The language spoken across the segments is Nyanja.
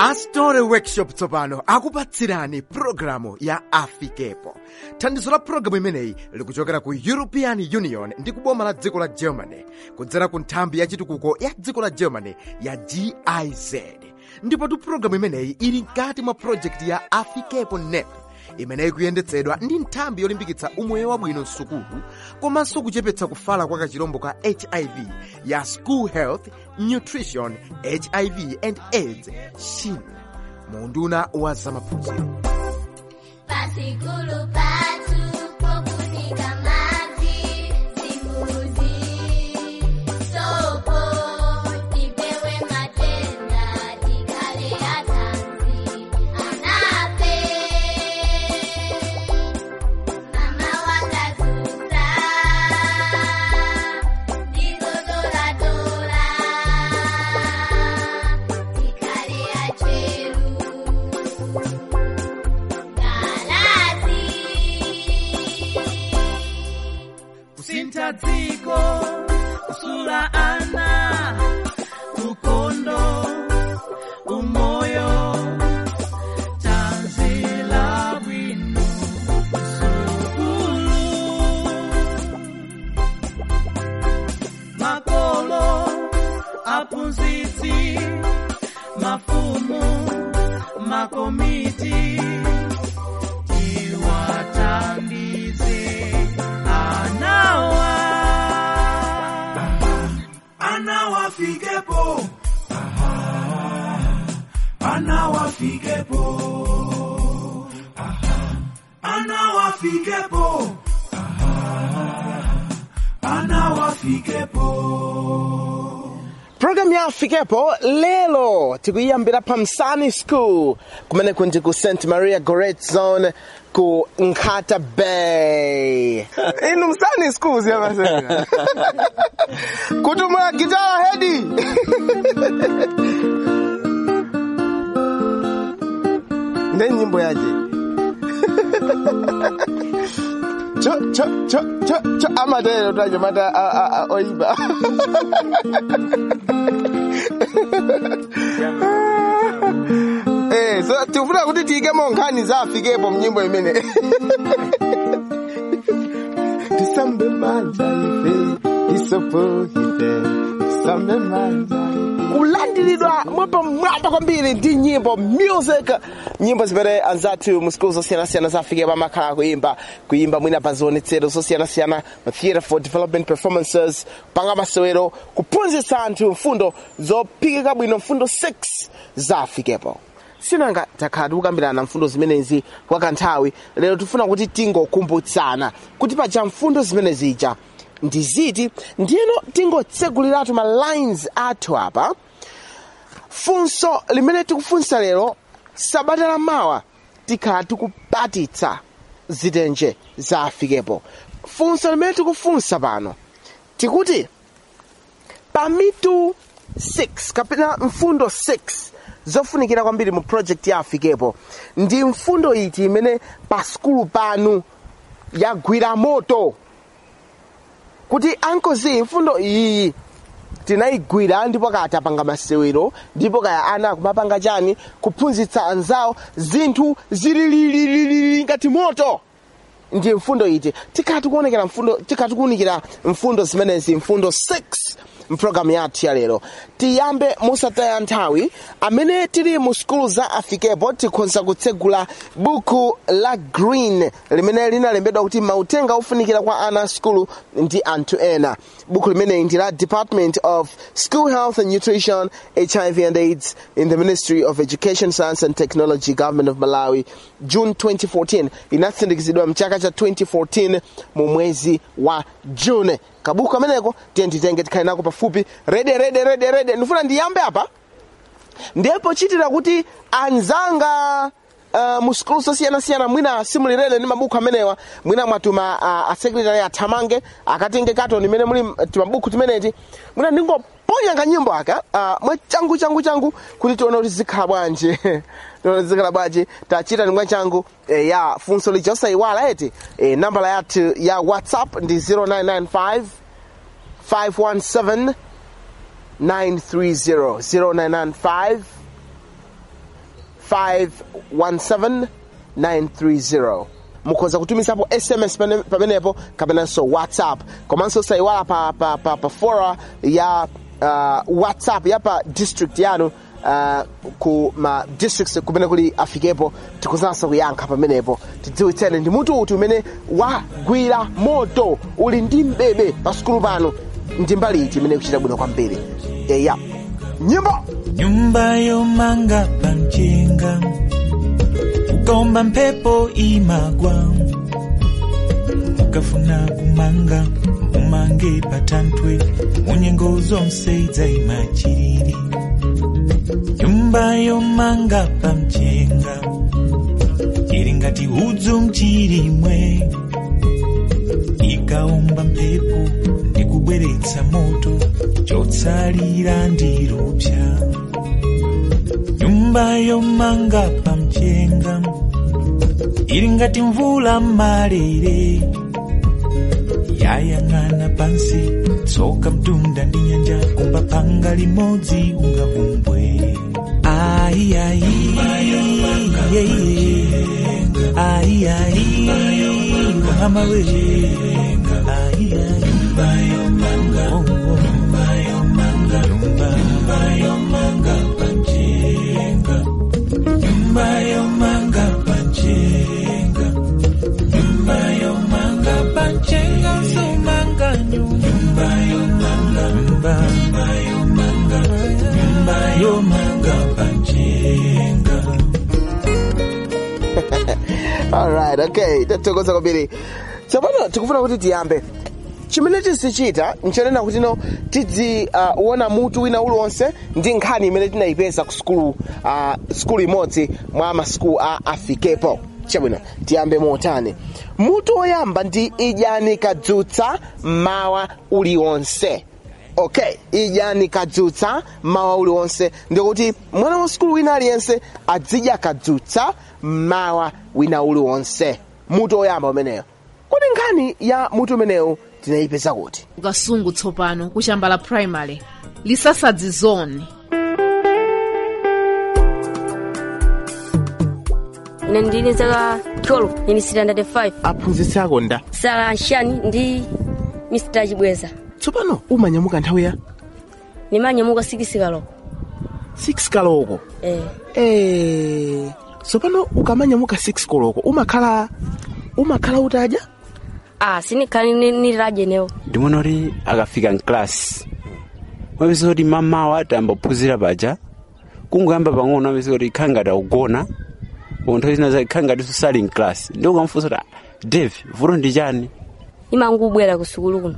astore workshop tsopano akupatsirani pulogalamu ya afikepo thandizo la pulogalamu imeneyi likuchokera ku european union ndi kuboma la dziko la germany kudzera ku nthambi ya chitukuko ya dziko la germany ya giz ndipotu pulogalamu imeneyi ili mkati mwa projekti ya afikepo nep imeneyi kuyendetsedwa ndi nthambi yolimbikitsa umoyo wabwino msukulu komanso kuchepetsa kufala kwa kachirombo ka hiv ya school health nutrition hiv and aids shin munduna wa zamaphunziro Pasikulu patu pokunika maji simbuzi sopo tipewe matenda tikale atanzi anape mama wakazuza ndizodoradora tikale acheru kusintha dziko kusula ana ukondo umoyo tanzila bwino sukulu makolo aphunzitsi mafumu makomiti tiwathandize anawa anawafikepo anawafikepo anawafikepo anawafikepo pulogalamu ya afikepo lero tikuyiyambira pa msani school kumene kunji ku st maria goret zone ku nkhata bay inu msani school ziyamasena kutumula gitara hedi nde nyimbo yaje cho cho cho cho cho amatero tacho mata a- a- a- oiba Eh, so tikufuna kuti tiyikemo nkhani za afikepo mnyimbo imene tisambe manja ife isopo ife tisambe manja ife. kulandiridwa mwapamwamba kwambiri ndi nyimbo music nyimbo zimene anzathu mu skulu zosiyanasiyana za afikepo amakhala kuimba kuimba mwina pa zionetsero zosiyanasiyana ma theatre for development performances panga masewero kuphunzitsa anthu mfundo zophikika bwino mfundo 6 za afikepo sinanga takhala tikukambirana mfundo zimenezi kwa kanthawi lero tifuna kuti tingokumbutsana kuti paja mfundo zimene zija ndi ziti ndiyeno tingotseguliratu ma lines athu apa funso limene tikufunsa lero sabata la mawa tikhala tikupatitsa zitenje za afikepo funso limene tikufunsa pano tikuti pamitu 6 kapena mfundo 6 zofunikira kwambiri mu project ya afikepo ndi mfundo iti imene pa skulu panu yagwira moto kuti ankozi mfundo iyi tinayigwira ndipo kaya tapanga masewero ndipo kaya ana akumapanga chani kuphunzitsa anzawo zinthu zililililili ngati moto ndi mfundo iti tikhala tikuonekera mfundo tikhala tikuunikira mfundo zimenezi mfundo 6 mpulogalamu yathu ya lero tiyambe musataya nthawi amene tili mu skulu za afikepo tikhoza kutsegula buku la green limene linalembedwa kuti mautenga ofunikira kwa ana a skulu ndi anthu ena buku limeneyi ndi la department of school health and nutrition hiv and aids in the ministry of education science and technology government of malawi june 2014 inatsindikizidwa mchaka cha 2014 mu mwezi wa june kabuku kameneko tiye titenge tikhale nako pafupi rede rede rede rede ndifuna ndiyambe apa ndiye pochitira kuti anzanga uh, mu skulu zosiyanasiyana mwina simulirere ndi mabuku amenewa mwina mwatuma uh, asekretary athamange akatenge katoni imene muli uh, timabuku timeneti mwina ndingoponya kanyimbo aka uh, mwa changu changu changu kuti tione kuti zikhala bwanji tione kuti zikhala bwanji tachita ndimwa changu eh, ya funso lija osayiwala eti eh, nambala yathu ya whatsapp ndi 0995 517 930 0995 517 mukhoza kutumizapo sms pene- pamenepo kapenanso whatsapp komanso sayiwala pa, pa, pa, pa fora ya uh, whatsapp ya pa district yanu uh, ku ma districts kumene kuli afikepo tikuzanso kuyankha pamenepo tidziwitsene ndi mutu uti umene wagwira moto uli ndi mbebe pa sukulu pano ndi mbali iti imene kuchita bwino kwambiri eya nyimbo nyumba yomanga pamchenga ukaomba mphepo imagwa ukafuna kumanga umange patanthwe munyengo zonse idzaima chiriri nyumba yomanga pamchenga ili ngati udzu mchirimwe ikaomba mphepo ndikubweretsa moto chotsalira ndi lupsa nyumba yomanga pamchenga ili ngati mvula malere yayang'ana pansi tsoka mtunda ndi nyanja kumba panga limodzi ungavumbwe ai ai ai ai mama we ai ai oh, oh. nyumba yomanga pamchenga nyumba yomanga pamchenga nyumba yomanga pamchenga sumanga nyumba yomanga nyumba yomanga nyumba yomanga pamchenga alright okay tathokoza kwambiri tsopano tikufuna kuti tiyambe chimene tizichita nchanena kuti no tidziona uh, mutu wina uliwonse ndi nkhani imene tinayipeza ku sukulu uh, sukulu imodzi mwa masukulu a afikepo chabwino tiyambe motani mutu woyamba ndi idyani kadzutsa mawa uliwonse okay idyani kadzutsa mawa uliwonse ndikuti mwana wa sukulu wina aliyense adzidya kadzutsa mawa wina uliwonse mutu woyamba umeneyo kodi nkhani ya mutu umenewu tinayipeza kuti kukasungu tsopano kuchamba la primary lisasadzi zone ine ndili zaka 12 ini standard 5 aphunzitsi ako nda sala nshani ndi mr chibweza tsopano umanyamuka nthawi ya nimanyamuka sikisika loko 6 kaloko eh eh tsopano ukamanyamuka 6 koloko umakhala umakhala utadya ah sinikhani ni- nililaje newo ndimona kuti akafika mklasi wapeza kuti mamawa atambaphunzira paja kungoyamba pang'ono wapeza kuti khangati akugona nthawi zina zake khangati susali mklasi ndi ukamfunsa kuti "Ah, dave vuto ndi chani imangubwera ku sukulu kuno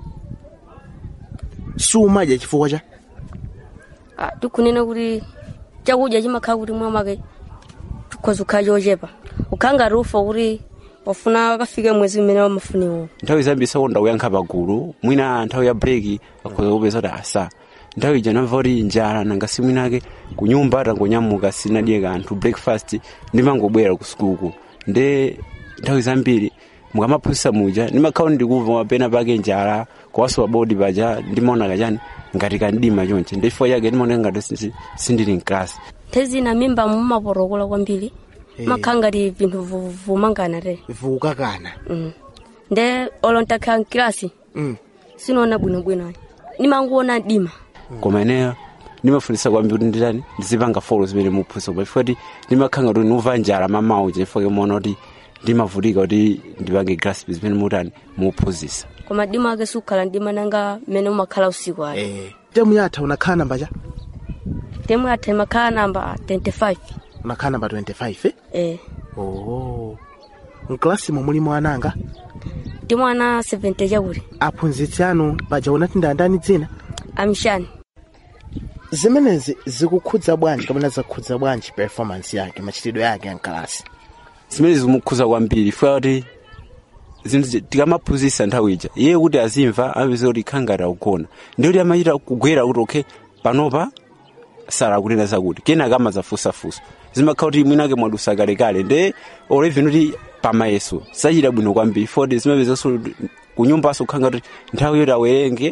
sumadya chifukwa cha ah tikunena kuti chakudya chimakhala kuti mwamake tikhoza kukhala chochepa ukhanga rufa kuti wafuna akafike mwezi umene wamafuniwo nthawi zambi sakonda kuyankha pagulu mwina nthawi ya breki akhoza kupeza kuti asa nthawi ija namva kuti njala nanga si mwinake ku nyumba atangonyamuka sinadye kanthu breakfast ndimangobwera ku sukuluku nde nthawi zambiri mukamaphunzitsa muja ndimakhala ndikumva mapena pake njala kuwaso pabodi paja ndimaona kachani ngati kandima chonche ndi chifukwa chake ndimaoneka ngati si- sindili mklasi thezina mimba mumaporokola kwambiri makhala ngati vinthu vu- vumangana te vukakana Mm. nde olo ntakhala mkilasi mm. sinoona bwinobwino nimanguona dima koma ineyo ndimafunisa kwambiri kuti nditani ndizipanga folo zimene muphunzitsa pa chifukwa kuti ndimakhala kuti ndimva njala mamawu chifukwa kemuona kuti ndimavutika kuti ndipange grasp zimene mutani muphunzitsa koma dima ake sukhala ndima nanga mmene umakhala usiku ali eh. temu yatha unakhala namba cha temu yatha imakhala namba 25 unakhala namba 25 eh? eh oh. mklasi mulimo ananga ndi mwana 70 chakuti aphunzitsi anu paja unati ndandani dzina amshani zimenezi zikukhudza bwanji kapena zakhudza bwanji performance yake machitidwe yake ya mkalasi zimene zimukhudza kwambiri chifukwa kuti zinthu tikamaphunzitsa nthawi ija iye kuti azimva amapeza kuti khangati akugona ndiye kuti amachita kugwera kuti okay panopa sala kunena zakuti kenaka amazafunsafunsa zimakhala kuti mwinake mwadusa kalekale nde oleveni kuti pamayeso sachita bwino kwambiri foti zimapezanso kunyumbanso kukhanga kuti nthawi yoti awerenge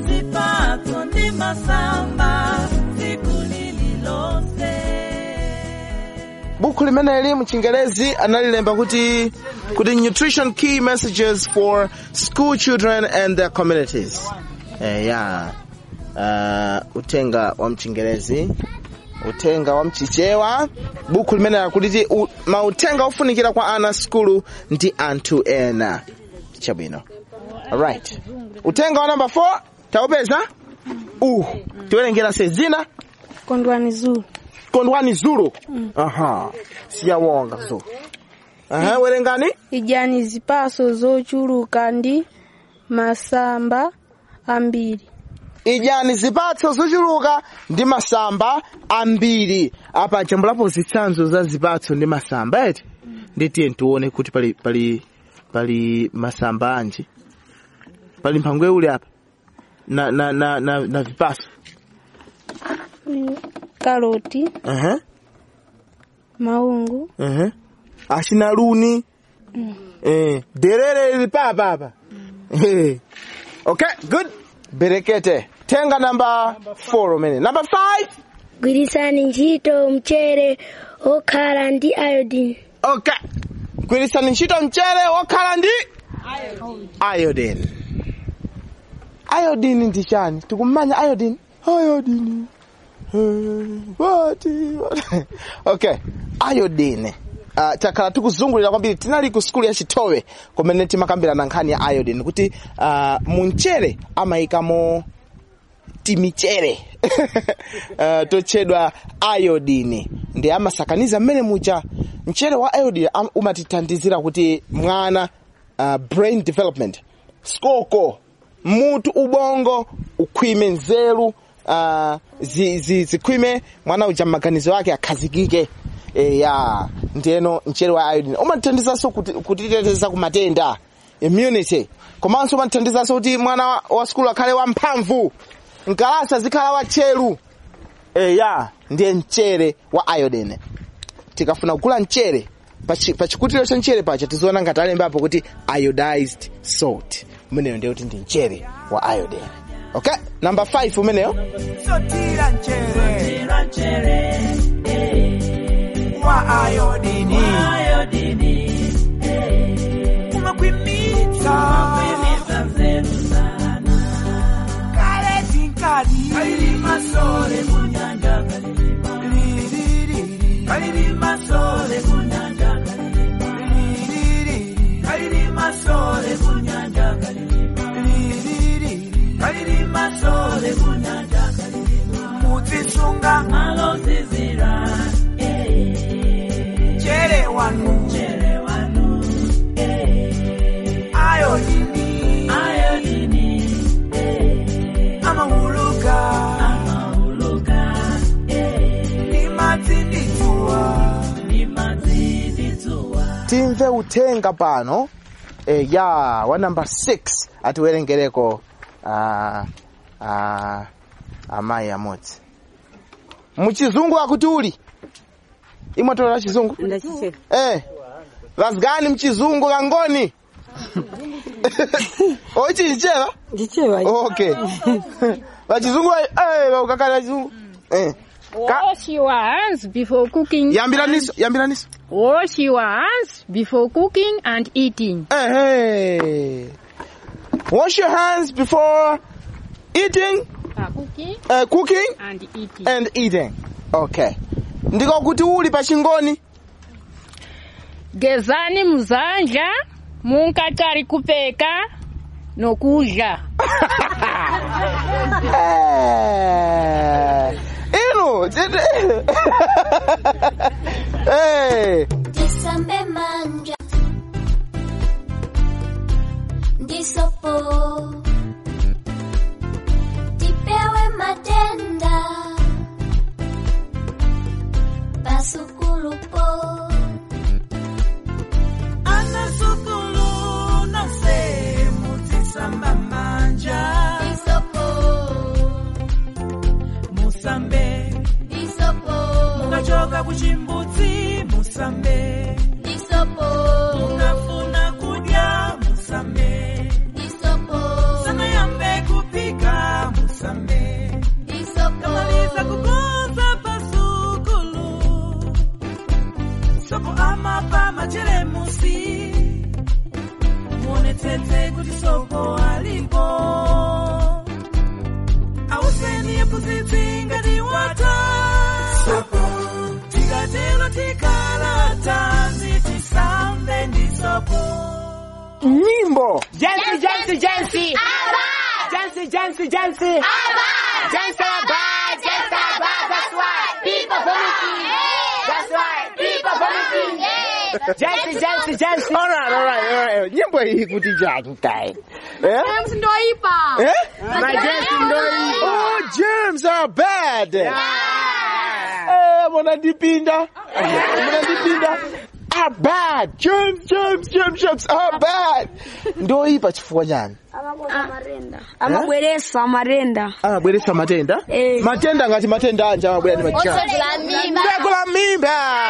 Zipatso ndi masamba siku lililonse buku limeneli mchingerezi analilemba kuti kuti nutrition key messages for school children and their communities eh, ya uh, utenga wa mchingerezi utenga wa mchichewa buku limeneli kuti u, mautenga ofunikira kwa ana skulu ndi anthu ena chabwino alright utenga wa number 4 taupeza uh tiwerengera sezina kondwani zulu kondwani zulu aha siyawonga zulu aha werengani ijani zipaso zochuluka ndi masamba ambiri ijani zipatso zochuluka ndi masamba ambiri apa chambulapo zitsanzo za zipatso ndi masamba eti nditiye tione kuti pali pali pali masamba anji pali mphangwe uli apa na na na na, na vipaso karoti aha maungu aha ashina luni eh derere lili papa hapa eh okay good berekete tenga namba 4 umene number 5 gwirisani ntchito mchere okhala ndi iodine okay gwirisani ntchito mchere wokhala ndi iodine iodine ndi chani tikumanya iodine iodine eh, what what okay iodine Uh, takhala tikuzungulira kwambiri tinali ku skulu ya chitowe kumene timakambirana nkhani ya iodine kuti uh, munchere amayikamo timichere uh, totchedwa iodine ndi amasakaniza mmene muja mchere wa iodine am- umatithandizira kuti mwana uh, brain development skoko mutu ubongo ukhwime nzeru uh, zi, zi, zikhwime mwana uja maganizo ake akhazikike e, ya ndiyeno mchere wa iodine umatithandizanso kuti- kutiteteza ku matenda immunity komanso umatithandizanso kuti mwana wa, wa skulu akhale wamphamvu mkalasa zikhala watcheru e, ya ndiye mchere wa iodine tikafuna kugula mchere pa chi- pa chikutiro cha mchere pacha tiziona ngati alembapo kuti iodized salt umeneyo ndiye kuti ndi mchere wa iodine okay number 5 umeneyo Sotira nchere wa ayodini umakwimitsa kale tinkali kalili masole kunyanja kalili kalili masole kunyanja kalili kalili masole kunyanja kalili kalili masole kunyanja muzisunga malozizira chere wanu chere wanu ayodini ayodini amahuluka amahuluka ni mazindituwa ni mazindituwa timve uthenga pano e, ya wa number 6 atiwerengereko uh, uh, amayi amodzi muchizungu akuti uli imwatolela chizungu eh lazigani mchizungu kangoni ochichicheva ndichewa okay vachizungu eh ukakala chizungu eh Ka- Wash your hands before cooking. yambiraniso yambiraniso Wash your hands before cooking and eating. Eh, hey. Wash your hands before eating, Uh, cooking uh, cooking, and eating. and eating. Okay. Ndiko kuti uli pa chingoni. Gezani muzanja munkatari kupeka nokudya. Eh. Inu. chete- hey. Tisambe manja ndisopo tipewe matenda pasukulupo anasukulu nase muzisamba manja ndisopo musambe ndisopo mukachoka kuchimbudzi musambe ndisopo mukafuna kudya musambe ndisopo sanayambe kupika musambe ndisopo kamaliza kukonza pasukulu machelemusi muonetsetse kuti sopo alipo auseni yephunzitsi ngati wata tikatero tikhala tanzi tisambe ndi sopo nyimbo Jansi, Jansi, Jansi. Jansi, Jansi, Jansi. Jansi are bad, Jansi are bad. That's why people vomiting. That's why people vomiting. Jansi, Jansi, Jansi. All right, all right, all right. nyimbo hii kuti chani kai eh? James ndoipa. Eh? My James ndoipa. Oh, germs are bad. Eh, munandipinda. Munandipinda. Are bad. Germs, germs, germs, germs are bad. Ndoipa chifukwa chani? amabweresa amarenda Amabweresa matenda? Eh. Matenda ngati matenda anje amabwera ndi machani. Osegula mimba. Osegula mimba.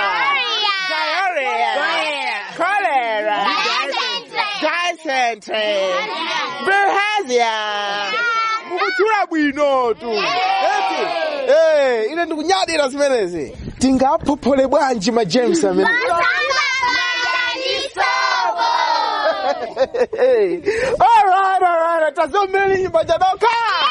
Cholera. Dysentery. Bilharzia. Mukuchula bwino tu. Eti. Eh, ine ndikunyadira zimenezi. Tingaphophole bwanji ma James amene. all right, all right. Tazomeni nyimbo chadoka.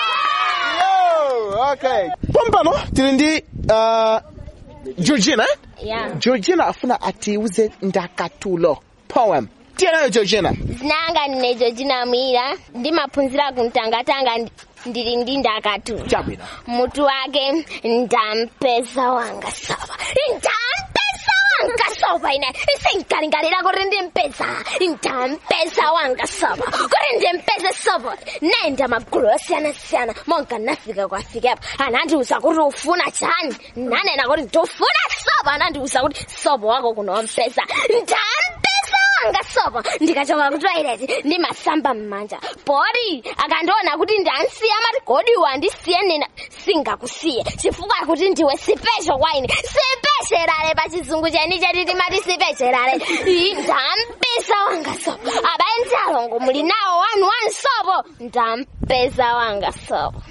Yo, okay. Pompano tili ndi uh, Georgina. eh? Yeah. Georgina afuna atiuze ndakatulo poem. Tiyenayo Georgina. zinanga ndine georgina mwira ndimaphunzira kumtangatanga ndi- ndili ndi ndakatu Chabwino. mutu wake ndampeza wanga sova ndampeza wanga sova ine sinkalingalira kuti ndimpeza ndampeza wanga sova kuti ndimpeze sova naenda magulu osiyanasiyana monga nafika kwafikapo anandiuza kuti ufuna chani nanena kuti ndifuna sova anandiuza kuti sova wako kunompeza ndampeza wanga sopo ndikachoka ku toilet ndimasamba mmanja pori akandiona kuti ndansiya amati godi wandisiye nena singakusiye chifukwa kuti ndiwe sipesho kwa ine sipesherale pa chizungu cheni cheti timati sipesherale Ii, ndampeza wanga sopo abaye ndalongo muli nawo wanu wanu sopo ndampeza wanga sopo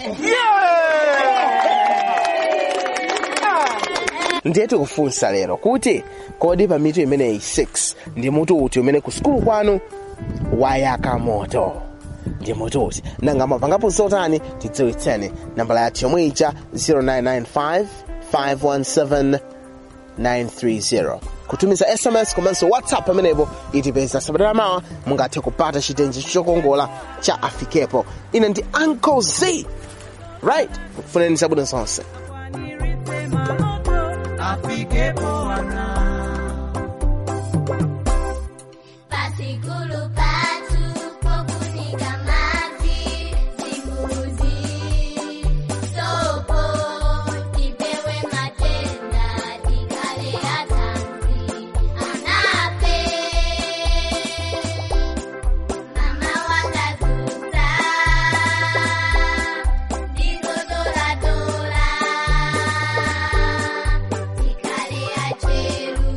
ndiye tikufunsa lero kuti kodi pa mitu imeneyi 6 ndi mutu uti umene ku sukulu kwanu wayaka moto ndi mutu uti nanga mapangapo zotani tidziwitseni nambala yathu yomwe ija 0995 517 930 kutumiza sms komanso whatsapp pamenepo itipeza sabata mawa mungathe kupata chitenji chokongola cha afikepo ine ndi uncle z right kufuneni zabwino zonse afikepo ana Pasikulu patu pokunika mavi Zimbuzi Sopo Tipewe matenda Tikale atanzi Anape Mama wakazuza Digodola dola Tikale acheru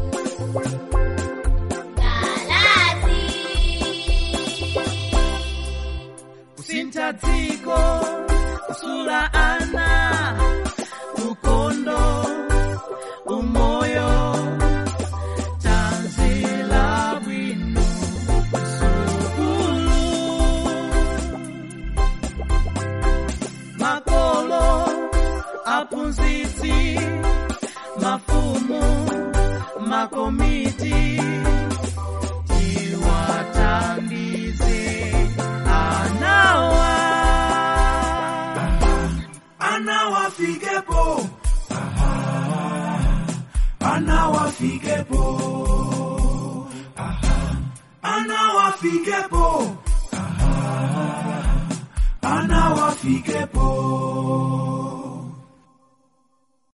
kusintha dziko kusula ana ukondo umoyo tanzila bwino sukulu makolo aphunzitsi mafumu makomiti tiwathandize anawa anawafikepo anawafikepo anawafikepo anawafikepo